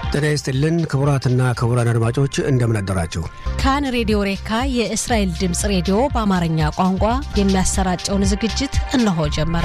ጤና ይስጥልን ክቡራትና ክቡራን አድማጮች እንደምን አደራችሁ። ካን ሬዲዮ ሬካ የእስራኤል ድምፅ ሬዲዮ በአማርኛ ቋንቋ የሚያሰራጨውን ዝግጅት እነሆ ጀመረ።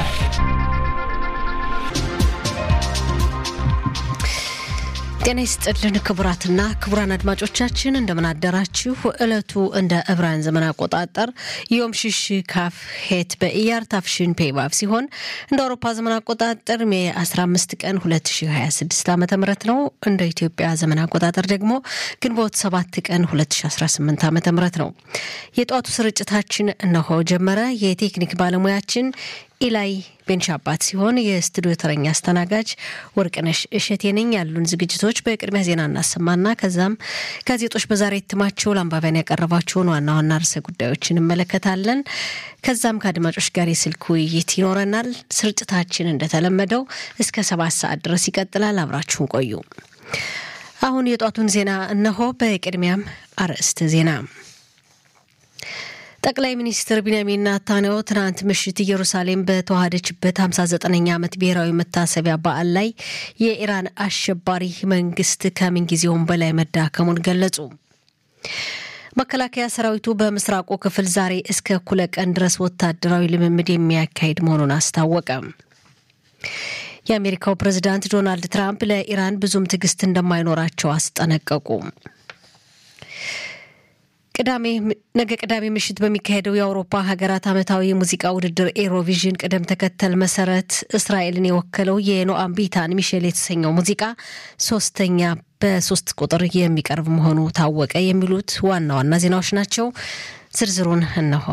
ጤና ይስጥልን ክቡራትና ክቡራን አድማጮቻችን እንደምን አደራችሁ። ዕለቱ እንደ ዕብራውያን ዘመን አቆጣጠር ዮም ሽሽ ካፍ ሄት በኢያር ታፍሽን ፔባብ ሲሆን እንደ አውሮፓ ዘመን አቆጣጠር ሜ 15 ቀን 2026 ዓ ም ነው። እንደ ኢትዮጵያ ዘመን አቆጣጠር ደግሞ ግንቦት 7 ቀን 2018 ዓ ም ነው። የጠዋቱ ስርጭታችን እነሆ ጀመረ። የቴክኒክ ባለሙያችን ኢላይ ቤንሻባት ሲሆን የስቱዲዮ ተረኛ አስተናጋጅ ወርቅነሽ እሸቴ ነኝ። ያሉን ዝግጅቶች በቅድሚያ ዜና እናሰማና ከዛም ጋዜጦች በዛሬ እትማቸው ለአንባቢያን ያቀረባቸውን ዋና ዋና ርዕሰ ጉዳዮች እንመለከታለን። ከዛም ከአድማጮች ጋር የስልክ ውይይት ይኖረናል። ስርጭታችን እንደተለመደው እስከ ሰባት ሰዓት ድረስ ይቀጥላል። አብራችሁን ቆዩ። አሁን የጧቱን ዜና እነሆ። በቅድሚያም አርዕስተ ዜና ጠቅላይ ሚኒስትር ቢንያሚን ናታንያሁ ትናንት ምሽት ኢየሩሳሌም በተዋሃደችበት 59ኛ ዓመት ብሔራዊ መታሰቢያ በዓል ላይ የኢራን አሸባሪ መንግስት ከምንጊዜውም በላይ መዳከሙን ገለጹ። መከላከያ ሰራዊቱ በምስራቁ ክፍል ዛሬ እስከ እኩለ ቀን ድረስ ወታደራዊ ልምምድ የሚያካሂድ መሆኑን አስታወቀ። የአሜሪካው ፕሬዝዳንት ዶናልድ ትራምፕ ለኢራን ብዙም ትዕግስት እንደማይኖራቸው አስጠነቀቁ። ቅዳሜ ነገ ቅዳሜ ምሽት በሚካሄደው የአውሮፓ ሀገራት ዓመታዊ የሙዚቃ ውድድር ኤሮቪዥን ቅደም ተከተል መሰረት እስራኤልን የወከለው የኖአም ቢታን ሚሼል የተሰኘው ሙዚቃ ሶስተኛ በሶስት ቁጥር የሚቀርብ መሆኑ ታወቀ። የሚሉት ዋና ዋና ዜናዎች ናቸው። ዝርዝሩን እነሆ።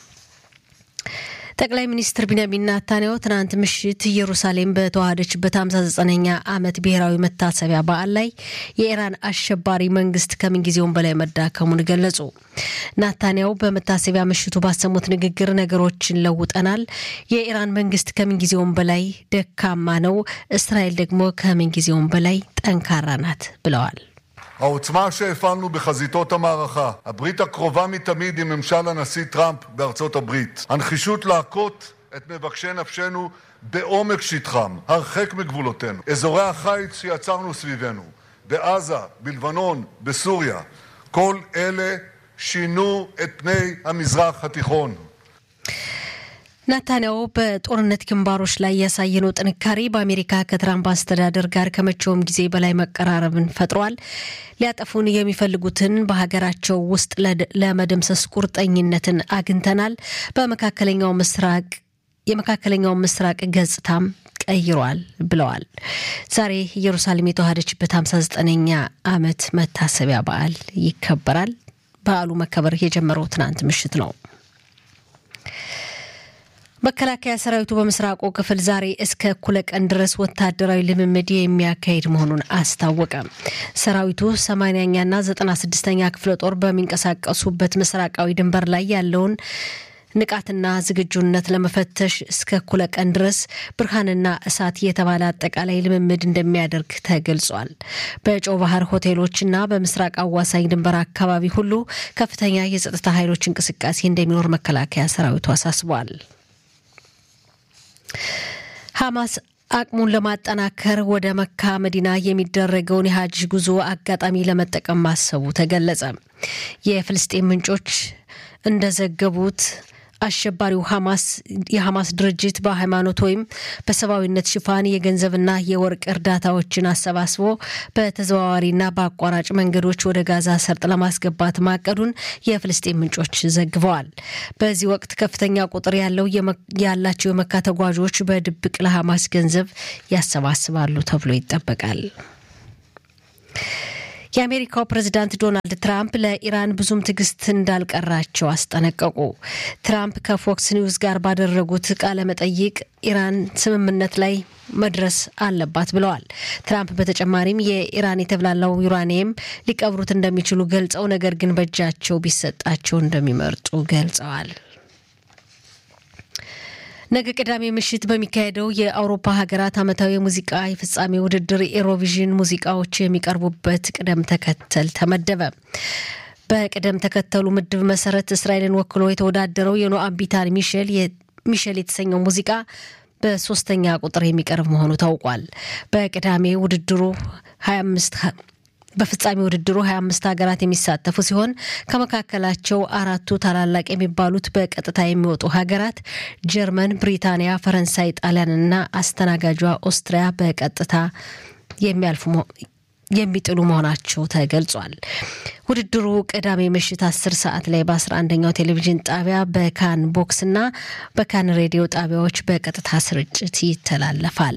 ጠቅላይ ሚኒስትር ቢንያሚን ናታንያሁ ትናንት ምሽት ኢየሩሳሌም በተዋሃደችበት 59ኛ ዓመት ብሔራዊ መታሰቢያ በዓል ላይ የኢራን አሸባሪ መንግስት ከምንጊዜውም በላይ መዳከሙን ገለጹ። ናታንያሁ በመታሰቢያ ምሽቱ ባሰሙት ንግግር ነገሮችን ለውጠናል፣ የኢራን መንግስት ከምንጊዜውም በላይ ደካማ ነው፣ እስራኤል ደግሞ ከምንጊዜውም በላይ ጠንካራ ናት ብለዋል። העוצמה שהפעלנו בחזיתות המערכה, הברית הקרובה מתמיד עם ממשל הנשיא טראמפ בארצות הברית, הנחישות להכות את מבקשי נפשנו בעומק שטחם, הרחק מגבולותינו, אזורי החיץ שיצרנו סביבנו, בעזה, בלבנון, בסוריה, כל אלה שינו את פני המזרח התיכון. ናታንያሁ በጦርነት ግንባሮች ላይ ያሳየነው ጥንካሬ በአሜሪካ ከትራምፕ አስተዳደር ጋር ከመቼውም ጊዜ በላይ መቀራረብን ፈጥሯል። ሊያጠፉን የሚፈልጉትን በሀገራቸው ውስጥ ለመደምሰስ ቁርጠኝነትን አግኝተናል። በመካከለኛው ምስራቅ የመካከለኛው ምስራቅ ገጽታም ቀይሯል ብለዋል። ዛሬ ኢየሩሳሌም የተዋሃደችበት 59ኛ ዓመት መታሰቢያ በዓል ይከበራል። በዓሉ መከበር የጀመረው ትናንት ምሽት ነው። መከላከያ ሰራዊቱ በምስራቁ ክፍል ዛሬ እስከ እኩለ ቀን ድረስ ወታደራዊ ልምምድ የሚያካሂድ መሆኑን አስታወቀ። ሰራዊቱ ሰማንያኛና ዘጠና ስድስተኛ ክፍለ ጦር በሚንቀሳቀሱበት ምስራቃዊ ድንበር ላይ ያለውን ንቃትና ዝግጁነት ለመፈተሽ እስከ እኩለ ቀን ድረስ ብርሃንና እሳት የተባለ አጠቃላይ ልምምድ እንደሚያደርግ ተገልጿል። በጨው ባህር ሆቴሎችና በምስራቅ አዋሳኝ ድንበር አካባቢ ሁሉ ከፍተኛ የጸጥታ ኃይሎች እንቅስቃሴ እንደሚኖር መከላከያ ሰራዊቱ አሳስቧል። ሐማስ አቅሙን ለማጠናከር ወደ መካ መዲና የሚደረገውን የሀጅ ጉዞ አጋጣሚ ለመጠቀም ማሰቡ ተገለጸ። የፍልስጤን ምንጮች እንደዘገቡት አሸባሪው ሐማስ የሐማስ ድርጅት በሃይማኖት ወይም በሰብአዊነት ሽፋን የገንዘብና የወርቅ እርዳታዎችን አሰባስቦ በተዘዋዋሪና በአቋራጭ መንገዶች ወደ ጋዛ ሰርጥ ለማስገባት ማቀዱን የፍልስጤን ምንጮች ዘግበዋል። በዚህ ወቅት ከፍተኛ ቁጥር ያለው ያላቸው የመካ ተጓዦች በድብቅ ለሐማስ ገንዘብ ያሰባስባሉ ተብሎ ይጠበቃል። የአሜሪካው ፕሬዝዳንት ዶናልድ ትራምፕ ለኢራን ብዙም ትዕግስት እንዳልቀራቸው አስጠነቀቁ። ትራምፕ ከፎክስ ኒውስ ጋር ባደረጉት ቃለ መጠይቅ ኢራን ስምምነት ላይ መድረስ አለባት ብለዋል። ትራምፕ በተጨማሪም የኢራን የተብላላው ዩራኒየም ሊቀብሩት እንደሚችሉ ገልጸው ነገር ግን በእጃቸው ቢሰጣቸው እንደሚመርጡ ገልጸዋል። ነገ ቅዳሜ ምሽት በሚካሄደው የአውሮፓ ሀገራት ዓመታዊ የሙዚቃ የፍጻሜ ውድድር ኤሮቪዥን ሙዚቃዎች የሚቀርቡበት ቅደም ተከተል ተመደበ። በቅደም ተከተሉ ምድብ መሰረት እስራኤልን ወክሎ የተወዳደረው የኖአም ቢታን ሚሼል ሚሼል የተሰኘው ሙዚቃ በሶስተኛ ቁጥር የሚቀርብ መሆኑ ታውቋል። በቅዳሜ ውድድሩ 25 በፍጻሜ ውድድሩ 25 ሀገራት የሚሳተፉ ሲሆን ከመካከላቸው አራቱ ታላላቅ የሚባሉት በቀጥታ የሚወጡ ሀገራት ጀርመን፣ ብሪታንያ፣ ፈረንሳይ፣ ጣሊያንና አስተናጋጇ ኦስትሪያ በቀጥታ የሚያልፉ የሚጥሉ መሆናቸው ተገልጿል። ውድድሩ ቅዳሜ ምሽት 10 ሰዓት ላይ በ11ኛው ቴሌቪዥን ጣቢያ በካን ቦክስና በካን ሬዲዮ ጣቢያዎች በቀጥታ ስርጭት ይተላለፋል።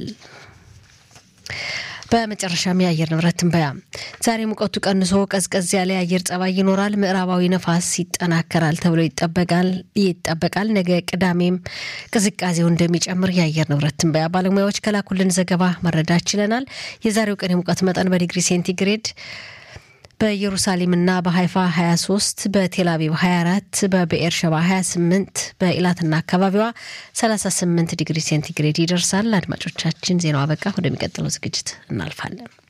በመጨረሻም የአየር ንብረት ትንበያ። ዛሬ ሙቀቱ ቀንሶ ቀዝቀዝ ያለ የአየር ጸባይ ይኖራል። ምዕራባዊ ነፋስ ይጠናከራል ተብሎ ይጠበቃል ይጠበቃል። ነገ ቅዳሜም ቅዝቃዜው እንደሚጨምር የአየር ንብረት ትንበያ ባለሙያዎች ከላኩልን ዘገባ መረዳት ችለናል። የዛሬው ቀን የሙቀት መጠን በዲግሪ ሴንቲግሬድ በኢየሩሳሌምና በሀይፋ 23 በቴልአቪቭ 24 በብኤር ሸባ 28 በኢላትና አካባቢዋ 38 ዲግሪ ሴንቲግሬድ ይደርሳል። አድማጮቻችን ዜናው አበቃ። ወደሚቀጥለው ዝግጅት እናልፋለን።